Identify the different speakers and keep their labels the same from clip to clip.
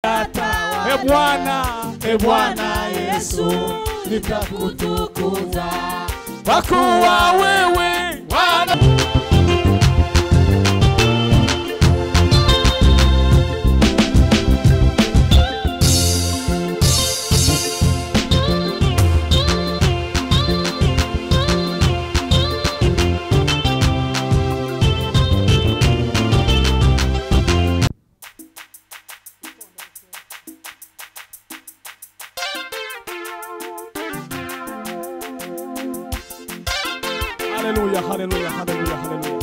Speaker 1: hayatawale.
Speaker 2: E Bwana,
Speaker 1: E Bwana Yesu, nitakutukuza
Speaker 2: kwa kuwa wewe
Speaker 1: Bwana
Speaker 2: Haleluya, haleluya, haleluya, haleluya.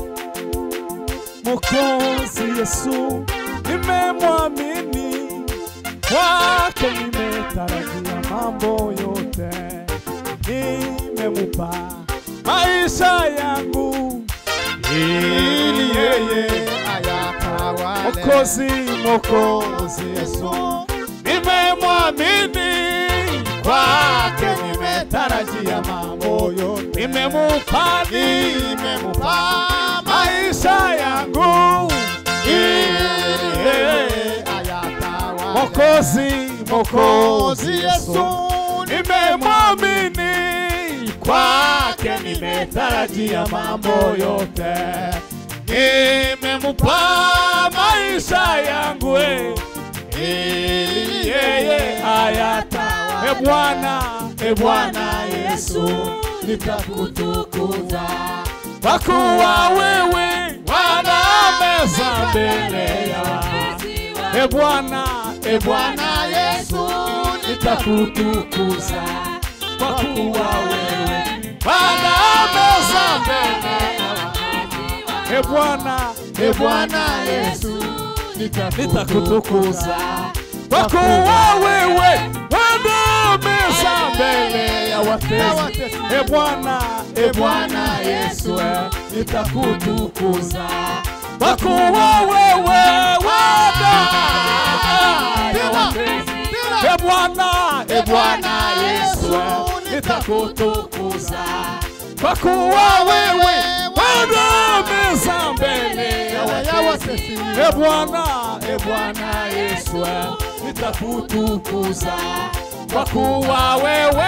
Speaker 2: Mwokozi Yesu, nimemwamini kwake, nimetarajia mambo yote, nimemupa maisha yangu ili yeye
Speaker 1: ayatawale
Speaker 2: Mwokozi,
Speaker 1: Mwokozi Yesu,
Speaker 2: nimemwamini kwake,
Speaker 1: nimetarajia mambo yote,
Speaker 2: nimemupa
Speaker 1: nimemupa
Speaker 2: maisha yangu
Speaker 1: ili
Speaker 2: yeye
Speaker 1: ayatawale
Speaker 2: Mokozi, Mokozi
Speaker 1: Mwokozi Yesu,
Speaker 2: nimemwamini kwake, nimetarajia mambo yote, nimemupa maisha yangu eh, ili yeye ayatawale. E Bwana, e Bwana Yesu,
Speaker 1: nitakutukuza
Speaker 2: kwa kuwa wewe Bwana meza mbele ya E Bwana, e Bwana
Speaker 1: Bwana Yesu,
Speaker 2: nitakutukuza kwa kuwa wewe Bwana meza mbele ya E Bwana,
Speaker 1: E Bwana Yesu,
Speaker 2: nitakutukuza kwa kuwa wewe Bwana meza mbele ya watesi. E Bwana, e Bwana Yesu, eh, nitakutukuza kwa kuwa wewe Bwana ya watesi. E Bwana, e Bwana Yesu, eh, nitakutukuza kwa kuwa wewe Bwana meza mbele ya watesi. E Bwana, e Bwana Yesu, eh, nitakutukuza kwa kuwa wewe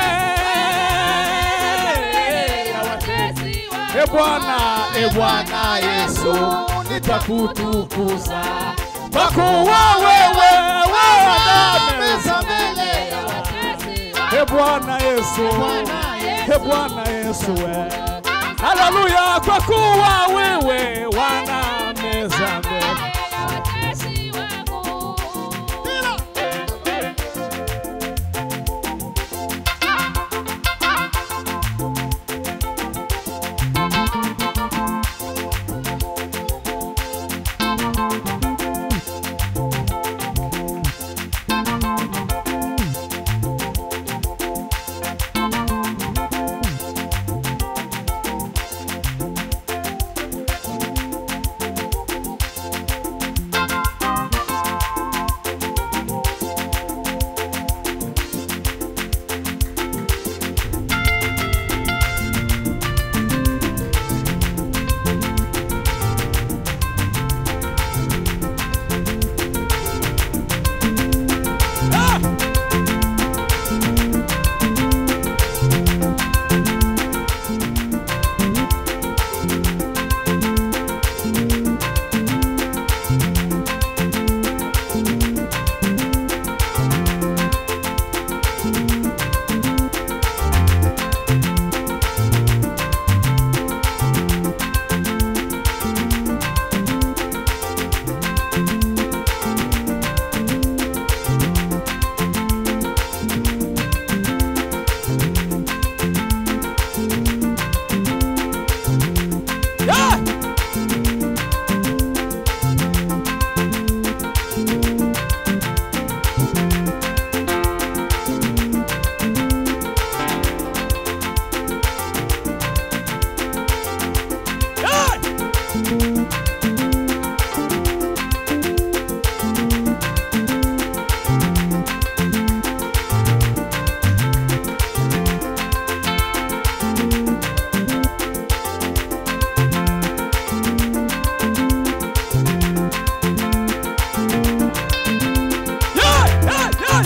Speaker 2: E Bwana, e Bwana Yesu, nitakutukuza kwa kuwa wewe wanameza mbele ya E Bwana Yesu, e Bwana Yesu, eh. haleluya, kwa kuwa wewe wanameza mbele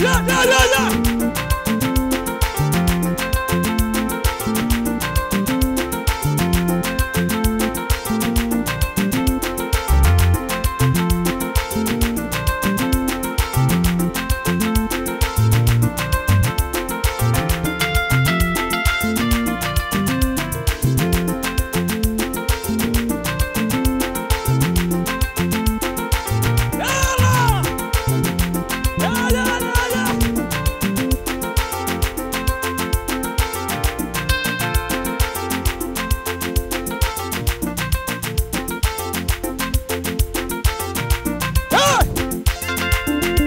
Speaker 2: yeah, yeah, yeah, yeah. Yalla! Yeah, yeah, yeah, yeah. Hey!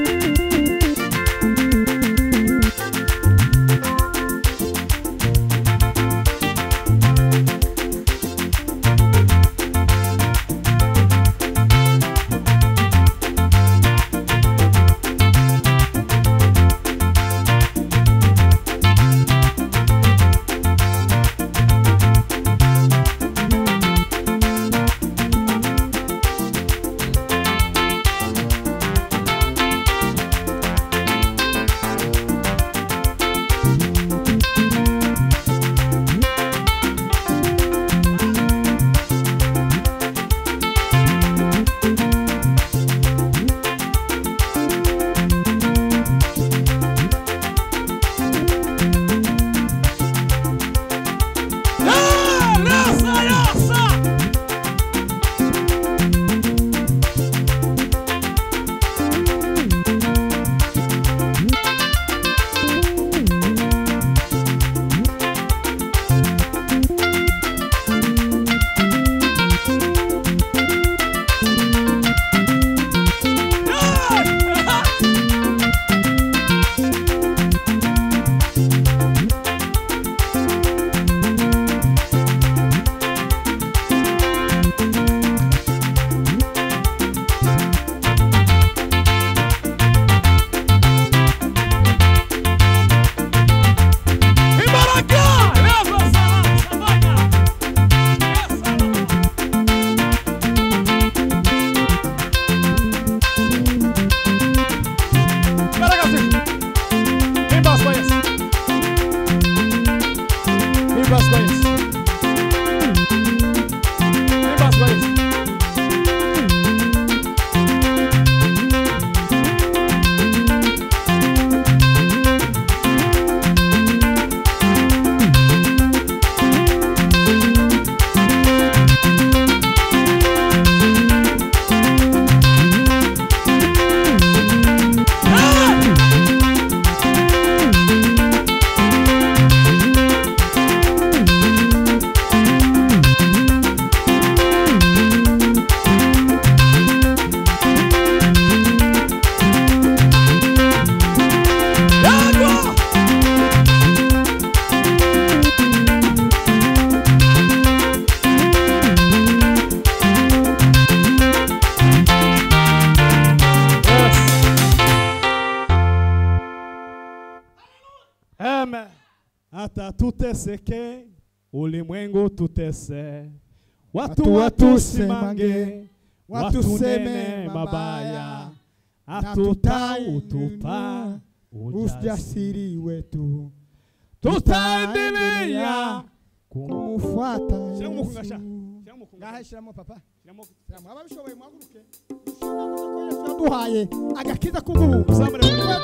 Speaker 2: Yeah, yasa, yasa. Yeah. Ibaraka! Leva essa savana! Essa Ibaraka sim! Quem basta conhece? Quem basta conhece? Quem basta conhece? Água! Amen. Hata tuteseke, ulimwengu tutese, watu watusimange, watuseme mabaya, hatutautupa ujasiri,
Speaker 1: ujasiri wetu
Speaker 2: tutaendelea
Speaker 1: kumufuata
Speaker 2: Shyira mu kungasha.
Speaker 1: Yesu.
Speaker 2: Shyira mu kungasha.
Speaker 1: ngahe shyiramo papa
Speaker 2: Shyiramo.
Speaker 1: shyiramo ababishoboye muhaguruke Dushobora kuvuga ko Yesu yaduhaye agakiza k'ubuhungu
Speaker 2: Uzamure.